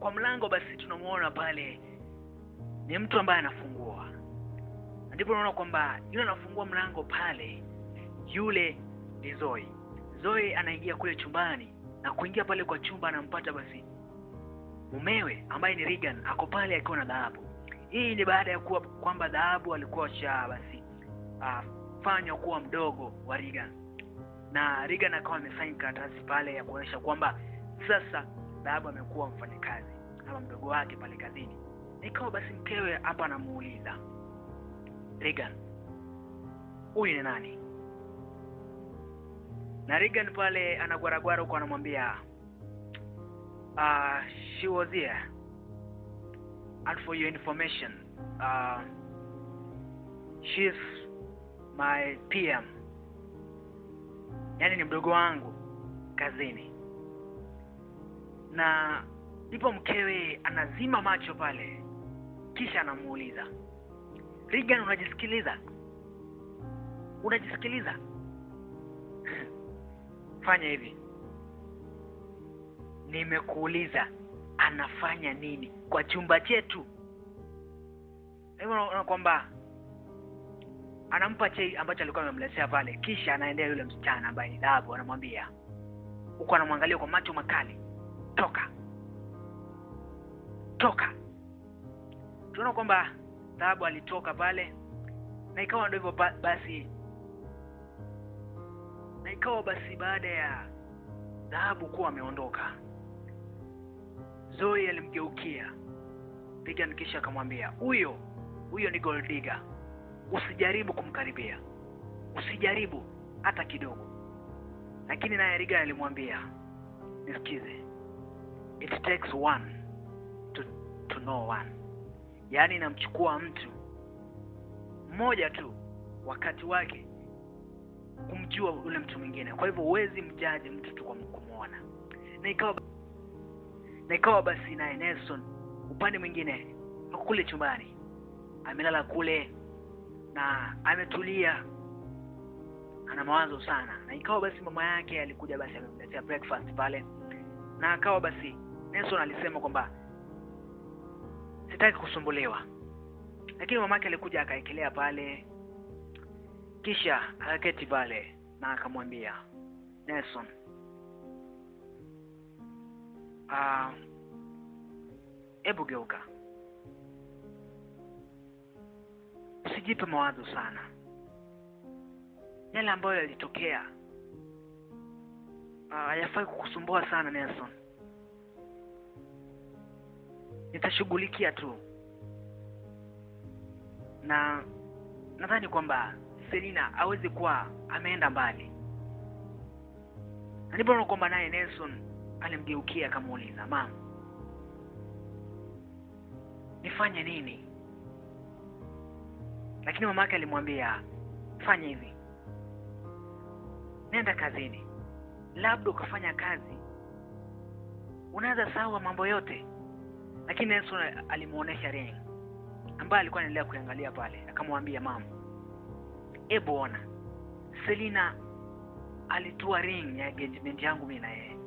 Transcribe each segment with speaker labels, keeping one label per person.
Speaker 1: kwa mlango basi tunamuona pale ni mtu ambaye anafungua Na ndipo unaona kwamba yule anafungua mlango pale yule ni Zoe Zoe anaingia kule chumbani na kuingia pale kwa chumba anampata basi mumewe ambaye ni Regan ako pale akiwa na dhahabu hii ni baada ya kuwa kwamba dhahabu alikuwa sha basi uh, fanywa kuwa mdogo wa Regan na Regan akawa amesaini karatasi pale ya kuonyesha kwamba sasa dhahabu amekuwa mfanyakazi ama mdogo wake pale kazini ikawa basi mkewe hapa anamuuliza Regan huyu ni nani na Regan pale anagwaragwara huko anamwambia uh, she was here and for your information uh, she's my PM yani ni mdogo wangu kazini na ndipo mkewe anazima macho pale kisha anamuuliza Regan unajisikiliza unajisikiliza fanya hivi nimekuuliza anafanya nini kwa chumba chetu hivyo unaona kwamba anampa chei ambacho alikuwa amemletea pale kisha anaendea yule msichana ambaye ni dhahabu anamwambia huku anamwangalia kwa macho makali toka toka tunaona kwamba dhahabu alitoka pale na ikawa ndio hivyo ba- basi na ikawa basi baada ya dhahabu kuwa ameondoka Zoe alimgeukia Regan kisha akamwambia huyo huyo ni gold digger usijaribu kumkaribia usijaribu hata kidogo lakini naye Regan alimwambia nisikize it takes one to, to know one yaani inamchukua mtu mmoja tu wakati wake kumjua yule mtu mwingine kwa hivyo huwezi mjaji mtu tu kwa kumwona na ikawa na ikawa basi naye Nelson upande mwingine ako kule chumbani amelala kule na ametulia ana mawazo sana na ikawa basi mama yake alikuja basi amemletea breakfast pale na akawa basi Nelson alisema kwamba sitaki kusumbuliwa lakini mamake alikuja akaekelea pale kisha akaketi pale na akamwambia Nelson ah hebu geuka usijipe mawazo sana yale ambayo yalitokea ah, hayafai kukusumbua sana Nelson nitashughulikia tu na nadhani kwamba Selina hawezi kuwa ameenda mbali na ndipo naona kwamba naye Nelson alimgeukia akamuuliza mama nifanye nini lakini mama yake alimwambia fanya hivi nenda kazini labda ukafanya kazi unaweza sawa mambo yote lakini Nelson alimuonesha ring ambaye alikuwa anaendelea kuangalia pale akamwambia mama hebu ona Selina alitua ring ya engagement yangu mimi na yeye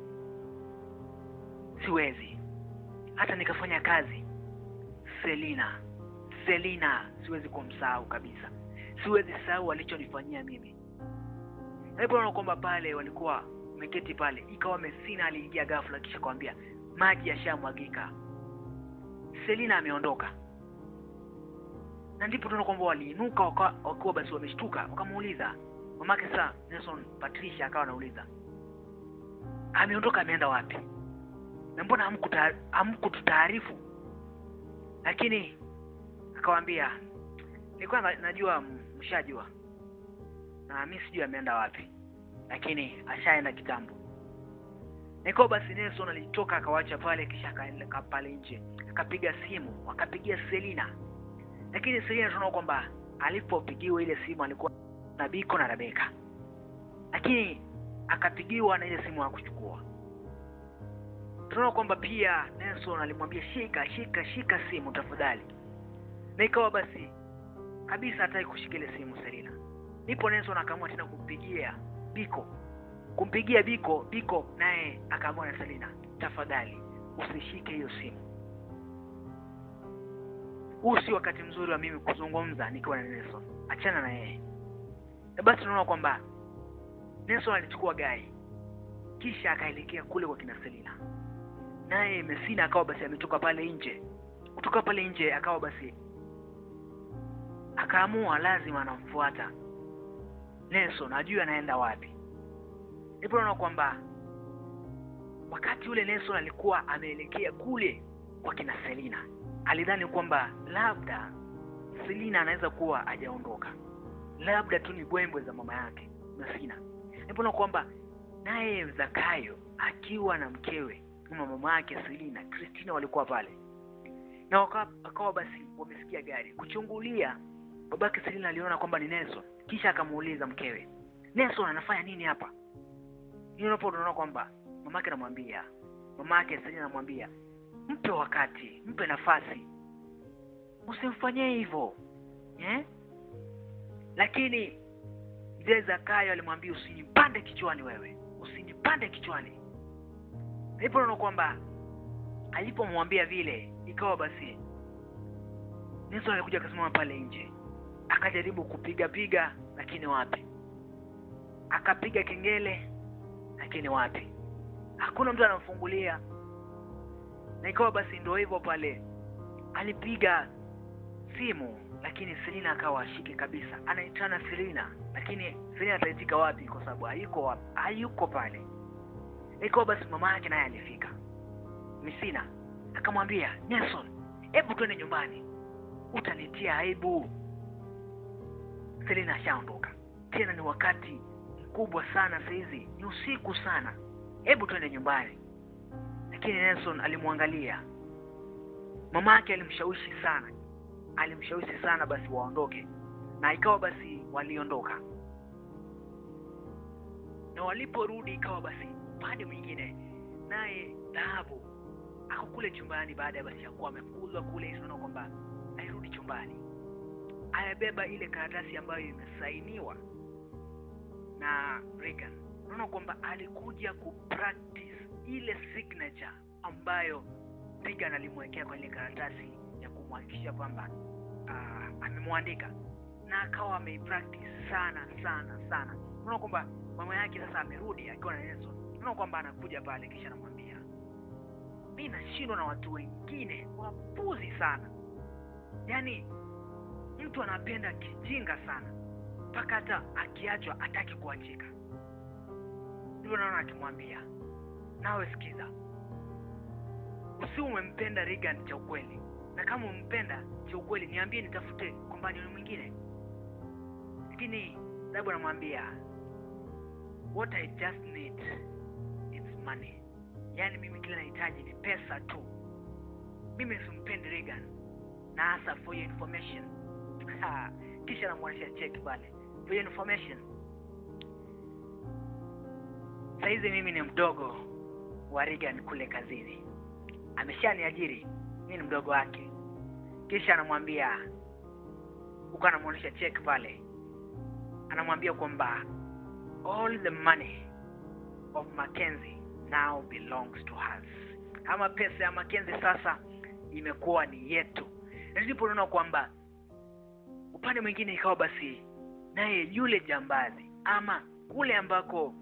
Speaker 1: siwezi hata nikafanya kazi Selina Selina siwezi kumsahau kabisa siwezi sahau alichonifanyia mimi na hivyo unaona kwamba pale walikuwa wameketi pale ikawa Messina aliingia ghafla kisha kwambia maji yashamwagika Selina ameondoka na ndipo tunaona kwamba waliinuka waka- wakiwa basi wameshtuka wakamuuliza mamake sasa Nelson Patricia akawa anauliza ameondoka ameenda wapi na mbona hamkuta- hamkututaarifu lakini akawaambia nilikuwa na- najua m- mshajua na mi sijui ameenda wapi lakini ashaenda kitambo niko basi Nelson alitoka akawacha pale kisha akaenda ka- pale nje akapiga simu akapigia Selina lakini Selina tunaona kwamba alipopigiwa ile simu alikuwa na Biko na Rebeka lakini akapigiwa na ile simu hakuchukua tunaona kwamba pia Nelson alimwambia shika shika shika simu tafadhali na ikawa basi kabisa hataki kushika ile simu Selina ndipo Nelson akaamua tena kumpigia Biko kumpigia Biko Biko naye akaamua na Selina tafadhali usishike hiyo simu huu si wakati mzuri wa mimi kuzungumza nikiwa na Nelson, achana na yeye. Na basi tunaona kwamba Nelson alichukua gari kisha akaelekea kule kwa kina Selina, naye Messina akawa basi ametoka pale nje. Kutoka pale nje akawa basi akaamua lazima anamfuata Nelson, ajue anaenda wapi. Ndipo naona kwamba wakati ule Nelson alikuwa ameelekea kule kwa kina Selina, alidhani kwamba labda Selina anaweza kuwa hajaondoka, labda tu ni bwembwe za mama yake Messina. Ndipo naona kwamba naye Zakayo akiwa na mkewe na mama yake Selina, Christina walikuwa pale na waka- akawa basi wamesikia gari kuchungulia. Babake Selina aliona kwamba ni Nelson, kisha akamuuliza mkewe, Nelson anafanya nini hapa? Hiyo unapo unaona kwamba mamake anamwambia, mamake Selina anamwambia, mpe wakati, mpe nafasi, usimfanyie hivyo eh? Lakini mzee Zakayo alimwambia, usinipande kichwani wewe, usinipande kichwani. Ndipo unaona kwamba alipomwambia vile, ikawa basi Nelson alikuja akasimama pale nje, akajaribu kupiga piga, lakini wapi, akapiga kengele, lakini wapi, hakuna mtu anamfungulia. Na ikawa basi ndio hivyo pale, alipiga simu, lakini Selina akawa ashike kabisa, anaitana Selina, lakini Selina ataitika wapi? Kwa sababu hayuko wapi, hayuko pale. Ikawa basi mama yake naye alifika Messina akamwambia Nelson, hebu twende nyumbani, utanitia aibu. Selina ashaondoka tena, ni wakati mkubwa sana saizi, ni usiku sana, hebu twende nyumbani. Lakini Nelson alimwangalia mama yake, alimshawishi sana, alimshawishi sana basi waondoke, na ikawa basi waliondoka, na waliporudi ikawa basi upande mwingine, naye Dhahabu ako kule chumbani baada ya basi ya kuwa amefukuzwa kule, tunaona kwamba airudi chumbani, amebeba ile karatasi ambayo imesainiwa na Reagan. Unaona kwamba alikuja kupractice ile signature ambayo Reagan alimwekea kwenye karatasi ya kumhakikisha kwamba uh, amemwandika na akawa ameipractice sana sana sana. Unaona kwamba mama yake sasa amerudi akiwa na Nelson. Unaona kwamba anakuja pale kisha anamwambia mi nashindwa na watu wengine wapuzi sana, yaani mtu anapenda kijinga sana mpaka hata akiachwa hataki kuachika. Ndivyo naona akimwambia, nawe sikiza, usi umempenda Reagan cha ukweli, na kama umpenda cha ukweli niambie, nitafute kompanioni mwingine. Lakini Dhahabu anamwambia what I just need it's money yaani mimi kile nahitaji ni pesa tu. Mimi simpendi Reagan, na hasa for your information. Ha, kisha namwonyesha check pale, for your information. Saizi mimi ni mdogo wa Reagan kule kazini, ameshaniajiri mimi ni mdogo wake. Kisha anamwambia huko, anamwonyesha check pale, anamwambia kwamba all the money of Mackenzie now belongs to us, ama pesa ya Mackenzie sasa imekuwa ni yetu. Na ndipo unaona kwamba upande mwingine ikawa basi naye yule jambazi ama kule ambako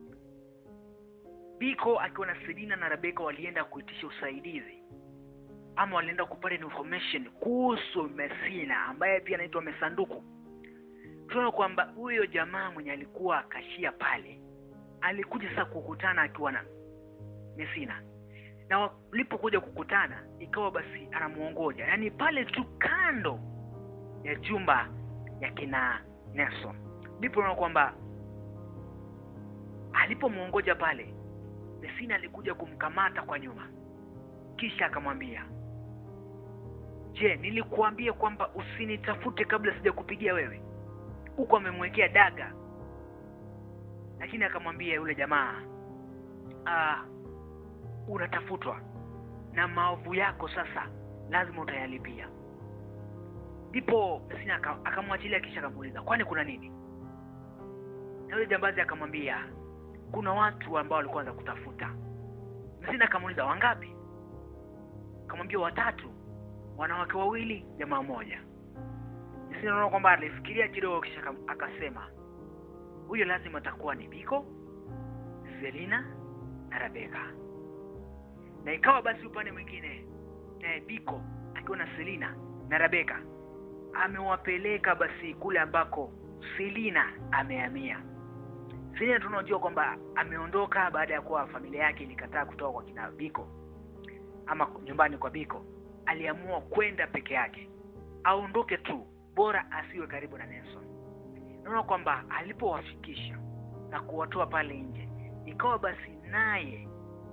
Speaker 1: Biko akiwa na Selina na Rebeka walienda kuitisha usaidizi ama walienda kupata information kuhusu Messina ambaye pia anaitwa Mesanduku. Tunaona kwamba huyo jamaa mwenye alikuwa kashia pale alikuja sasa kukutana akiwa na Messina, na walipokuja kukutana ikawa basi anamuongoja, yaani pale tu kando ya jumba ya kina Nelson, ndipo unaona kwamba alipomuongoja pale, Messina alikuja kumkamata kwa nyuma, kisha akamwambia, je, nilikuambia kwamba usinitafute kabla sijakupigia wewe? Huku amemwekea daga lakini akamwambia yule jamaa ah, unatafutwa na maovu yako sasa lazima utayalipia. Ndipo Messina akamwachilia, kisha akamuuliza kwani kuna nini? Na yule jambazi akamwambia kuna watu ambao walikuwa wanza kutafuta. Messina akamuuliza wangapi? Akamwambia watatu. wanawake wawili jamaa mmoja Yasini naona kwamba alifikiria kidogo kisha aka- akasema huyo lazima atakuwa ni Biko, Selina na Rebeka. Na ikawa basi upande mwingine naye Biko akiwa na Selina na Rebeka amewapeleka basi kule ambako Selina amehamia. Selina tunajua kwamba ameondoka baada ya kuwa familia yake ilikataa kutoka kwa kina Biko ama nyumbani kwa Biko. Aliamua kwenda peke yake, aondoke tu, bora asiwe karibu na Nelson. Naona kwamba alipowafikisha na kuwatoa pale nje, ikawa basi naye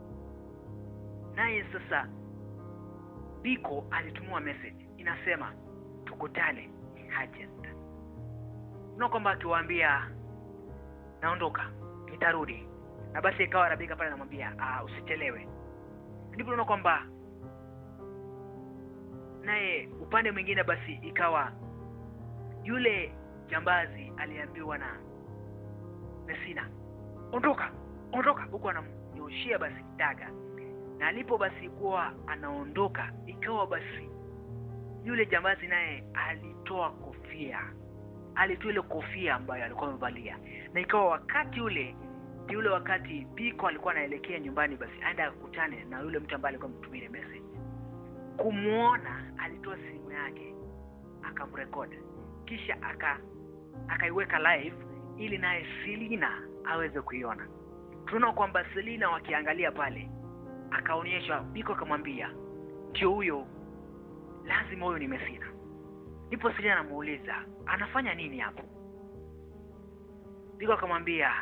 Speaker 1: naye sasa Biko alitumiwa message inasema tukutane Hajent. Naona kwamba akiwaambia naondoka, nitarudi, na basi ikawa Rabika pale anamwambia ah, usichelewe. Ndipo naona kwamba naye upande mwingine basi ikawa yule jambazi aliambiwa na Mesina, ondoka ondoka, huku anamnyoshia basi daga, na alipo basi kuwa anaondoka, ikawa basi yule jambazi naye alitoa kofia, alitoa ile kofia ambayo alikuwa amevalia, na ikawa wakati ule ndio ule wakati Biko alikuwa anaelekea nyumbani, basi aenda akutane na yule mtu ambaye alikuwa ametumia ile message. Kumwona alitoa simu yake akamrekodi, kisha aka akaiweka live ili naye Selina aweze kuiona. Tunaona kwamba Selina wakiangalia pale, akaonyeshwa Biko akamwambia ndio huyo, lazima huyo ni Mesina. Ndipo Selina anamuuliza anafanya nini hapo? Biko akamwambia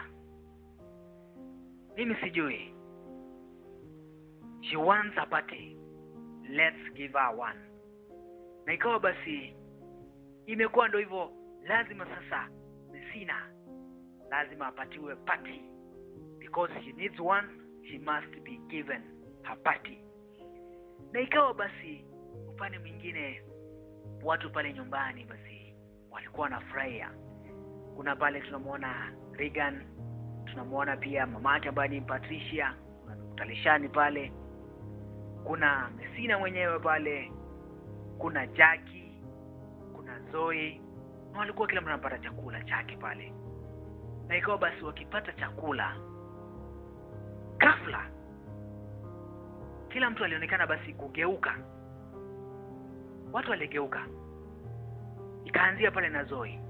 Speaker 1: mimi sijui, she wants a party, let's give her one. Na ikawa basi imekuwa ndo hivyo, lazima sasa Mesina lazima apatiwe party because she needs one, she must be given her party. Na ikawa basi upande mwingine watu pale nyumbani basi walikuwa wanafurahia. Kuna pale tunamwona Regan, tunamwona pia mama yake ambaye ni Patricia, kuna Talishani pale, kuna Mesina mwenyewe pale, kuna Jackie, kuna Zoe, na walikuwa kila mtu anapata chakula chake pale, na ikawa basi wakipata chakula, ghafla kila mtu alionekana basi kugeuka, watu waligeuka, ikaanzia pale na Zoe.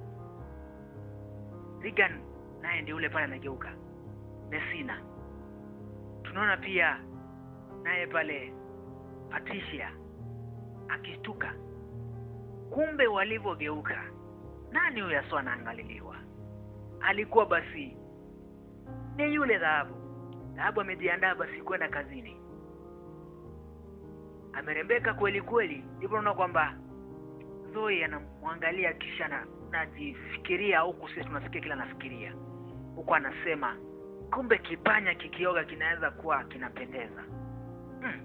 Speaker 1: Regan naye ndio ule pale anageuka, Mesina tunaona pia naye pale Patricia akishtuka, kumbe walivyogeuka, nani huyo aswa anaangaliliwa? Alikuwa basi ni yule Dhahabu. Dhahabu amejiandaa basi kwenda kazini, amerembeka kweli kweli. Ndipo unaona kwamba Zoe anamwangalia kisha na najifikiria, huku sisi tunasikia kila anafikiria, huku anasema kumbe kipanya kikioga kinaweza kuwa kinapendeza. Hmm.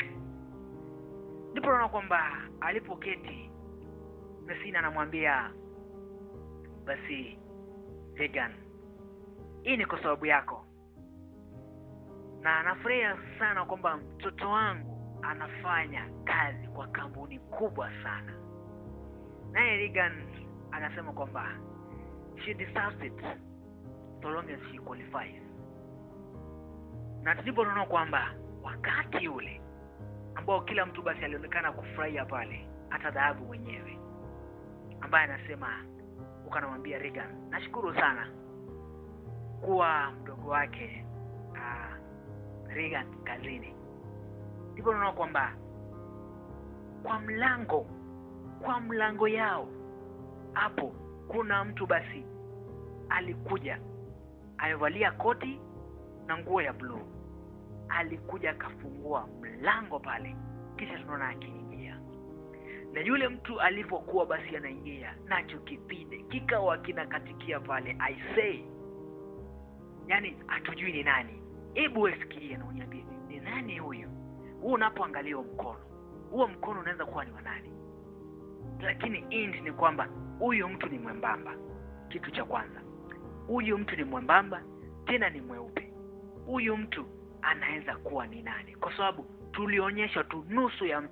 Speaker 1: Ndipo unaona kwamba alipoketi Mesina anamwambia basi, Regan, hii ni kwa sababu yako, na anafurahia sana kwamba mtoto wangu anafanya kazi kwa kampuni kubwa sana. Naye Regan anasema kwamba she deserves it so long as she qualifies. Na ndipo tunaona kwamba wakati ule ambao kila mtu basi alionekana kufurahia pale, hata Dhahabu mwenyewe ambaye anasema huko, anamwambia Regan, nashukuru sana kuwa mdogo wake uh, Regan kazini. Ndipo unaona kwamba kwa mlango kwa mlango yao hapo kuna mtu basi alikuja amevalia koti na nguo ya bluu, alikuja akafungua mlango pale, kisha tunaona akiingia, na yule mtu alipokuwa basi anaingia nacho kipinde kikawa kinakatikia pale. I say, yani hatujui ni nani. Hebu wesikie na uniambie ni nani huyu. Huu unapoangalia huo mkono, huo mkono unaweza kuwa ni wa nani? Lakini indi ni kwamba huyu mtu ni mwembamba. Kitu cha kwanza, huyu mtu ni mwembamba tena ni mweupe. Huyu mtu anaweza kuwa ni nani? Kwa sababu tulionyeshwa tu nusu ya mtu,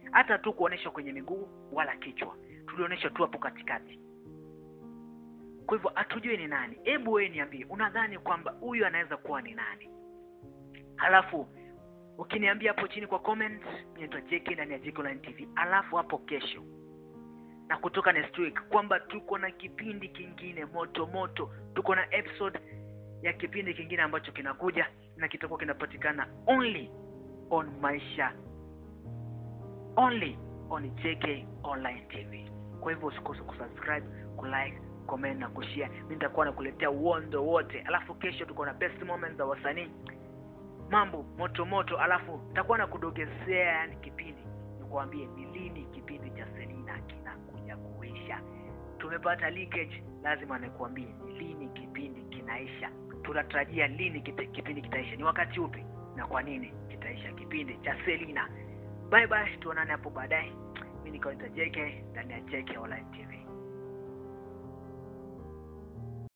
Speaker 1: hata tu kuonyeshwa kwenye miguu wala kichwa tulionyeshwa tu hapo katikati kwa hivyo hatujui ni nani hebu wewe niambie unadhani kwamba huyu anaweza kuwa ni nani halafu ukiniambia hapo chini kwa comment naitwa JK ndani ya JK Online TV alafu hapo kesho na kutoka next week kwamba tuko na kipindi kingine moto moto tuko na episode ya kipindi kingine ambacho kinakuja na kitakuwa kinapatikana only on maisha only on JK Online TV kwa hivyo usikose kusubscribe kulike comment na kushare mimi nitakuwa nakuletea uondo wote alafu kesho tuko na best moments za wasanii mambo moto moto alafu nitakuwa nakudogezea yani kipindi nikuambie ni lini kipindi cha Selina kinakuja kuisha tumepata leakage lazima nikuambie ni lini kipindi kinaisha tunatarajia lini kite, kipindi kitaisha ni wakati upi na kwa nini kitaisha kipindi cha Selina bye bye tuonane hapo baadaye mimi nikaita JK ndani ya JK Online TV